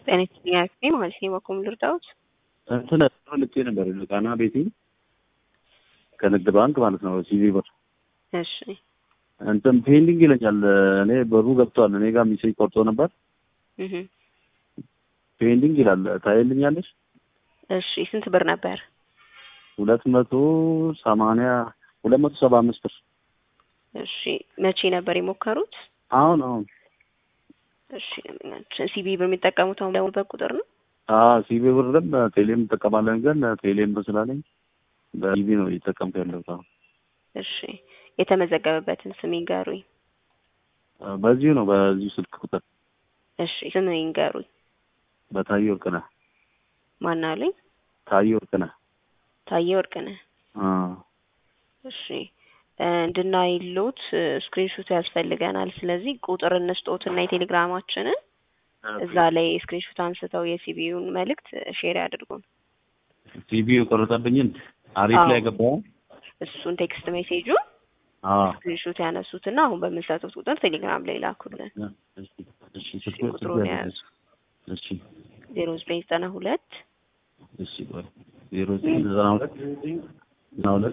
ጤና ይስጥልኝ አክስቴ ማለት ነው። በኩል ልርዳዎት? እንትን ልኬ ነበር ቃና ቤቴ ከንግድ ባንክ ማለት ነው ሲቪ ብር እሺ እንትን ፔንዲንግ ይለኛል። እኔ ብሩ ገብቷል። እኔ ጋር ሚሴጅ ቆርጦ ነበር። እህ ፔንዲንግ ይላል። ታይልኛለሽ? እሺ ስንት ብር ነበር? ሁለት መቶ ሰማንያ ሁለት መቶ ሰባ አምስት ብር እሺ መቼ ነበር የሞከሩት? አሁን አሁን እሺ ሲቢ ብር የሚጠቀሙት አሁን ደውልበት ቁጥር ነው? አዎ ሲቪ ብርም ቴሌም እንጠቀማለን፣ ግን ቴሌም ብር ስላለኝ በሲቪ ነው እየተጠቀምኩ ያለሁት አሁን። እሺ የተመዘገበበትን ስም ይንገሩኝ። በዚሁ ነው በዚሁ ስልክ ቁጥር እሺ ስም ይንገሩኝ። በታየ ወርቅነህ ማን አሉኝ? ታየ ወርቅነህ ታየ ወርቅነህ። አዎ እሺ እንድናይሎት ስክሪንሾት ያስፈልገናል። ስለዚህ ቁጥር እንስጦትና የቴሌግራማችንን እዛ ላይ ስክሪንሾት አንስተው የሲቢዩን መልእክት ሼር ያድርጉን። ሲቪ የቆረጠብኝን አሪፍ ላይ ገባው። እሱን ቴክስት ሜሴጁ አዎ ስክሪንሾት ያነሱትና አሁን በምንሰጡት ቁጥር ቴሌግራም ላይ ላኩልን። እሺ እሺ ስልክ ቁጥሩን የያዙ እሺ ዜሮ ዘጠኝ ዘጠና ሁለት እሺ ቆይ ዜሮ ዘጠኝ ዘጠና ሁለት ዘጠና ሁለት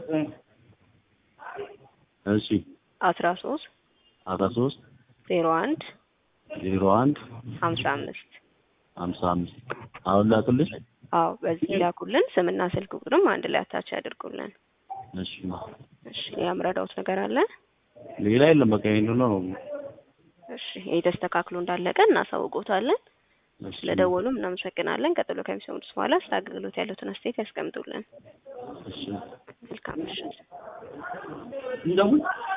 እሺ አስራ ሶስት አስራ ሶስት ዜሮ አንድ ዜሮ አንድ ሀምሳ አምስት ሀምሳ አምስት አሁን ላክልሽ። አዎ በዚህ ላኩልን። ስምና ስልክ ቁጥርም አንድ ላይ አታች ያድርጉልን። እሺ እሺ ያምረዳውት ነገር አለ? ሌላ የለም። በቃ ይሄን ነው። እሺ ይሄ ተስተካክሎ እንዳለቀ እናሳውቆታለን። እሺ ስለደወሉም እናመሰግናለን። ቀጥሎ ከሚሰሙት በኋላ ስለ አገልግሎት ያሉትን አስተያየት ያስቀምጡልን። እሺ መልካም ምሽት።